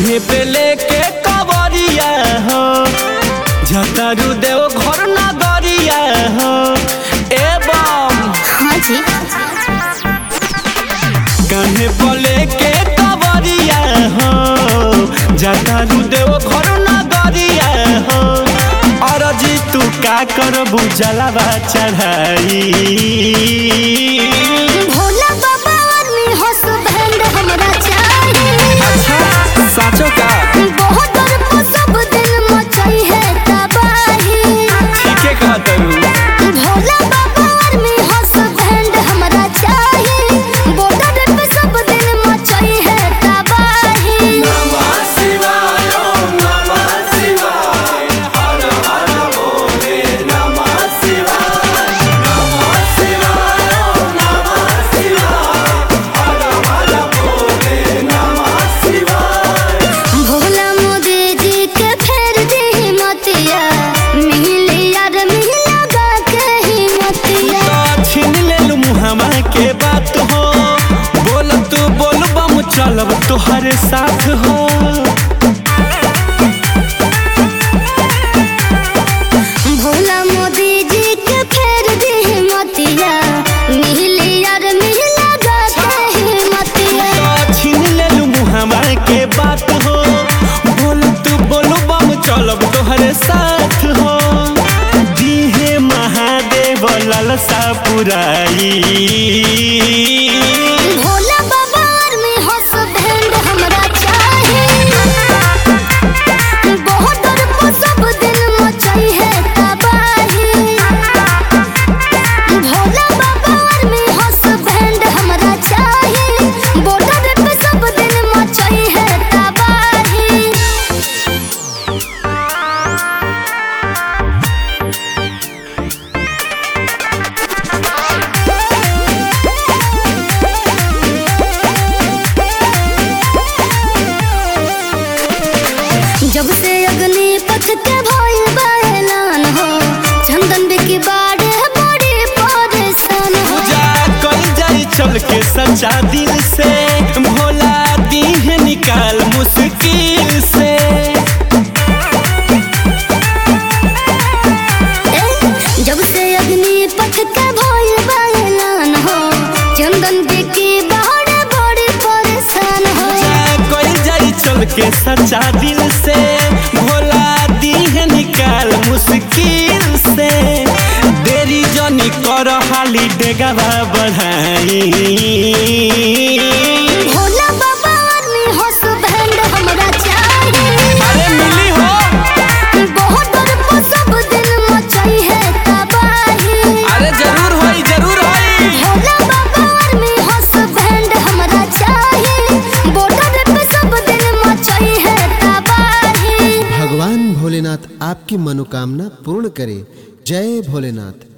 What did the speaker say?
कान्हे पे लेके कवरिया हो झतरू देव घर नगरिया हो एवं हाँ जी कान्हे पे लेके कवरिया हो झतरू देव घर नगरिया हो अरजी तू का करबू जलावा चढ़ाई भोला बाबा आदमी हंस बैंड हमरा चाहिए अच्छा साचो का बहुत डर को सब दिन मचाई है तबाही ठीके कहतरू भोला बाबा आदमी हंस बैंड हमरा चाहिए बॉर्डर पे सब दिन मचाई है तबाही भोला मोदी जी के फेर दी मतिया मिली यार मिला गा के ही मतिया तो छीन लेलू मुहामा के बात हो बोल तू बोल बम चलब तोहरे साथ हो भोला मोदी जी के फेर दी मतिया मिली यार मिला गा के ही मतिया तो छीन लेलू मुहामा के बात हो बोल तू बोल बम चलब तोहरे साथ हो दीहे महादेव ललसा पुराई भोला बाबा आर्मी हंस बैंड हमरा चाहिए बहुत डर को सब दिन मचाई है तबाही भोला बाबा आर्मी हंस बैंड हमरा चाहिए बॉर्डर पे सब दिन मचाई है तबाही जब से अग्नि पथ के भइल बा ऐलान हो चंदन बिकी बाड़े बड़ी परेशान हो पूजा कल जाई चल के सच्चा दिल से भोला दीह निकाल मुश्किल से ए, जब से अग्नि पथ के भइल बा ऐलान हो चंदन बिकी बाड़े बड़ी परेशान हो पूजा कल जाई चल के सच्चा दिल से भोला दीह निकाल मुश्किल से देरी जनी कर हाली डेगावा बढ़ाई भोला बाबा आर्मी हंस बैंड हमरा चाहिए अरे मिली हो बहुत डर को सब दिन मचाई है तबाही अरे जरूर होई जरूर होई भोला बाबा आर्मी हंस बैंड हमरा चाहिए बॉर्डर पे सब दिन मचाई है तबाही भगवान भोलेनाथ आपकी मनोकामना पूर्ण करे जय भोलेनाथ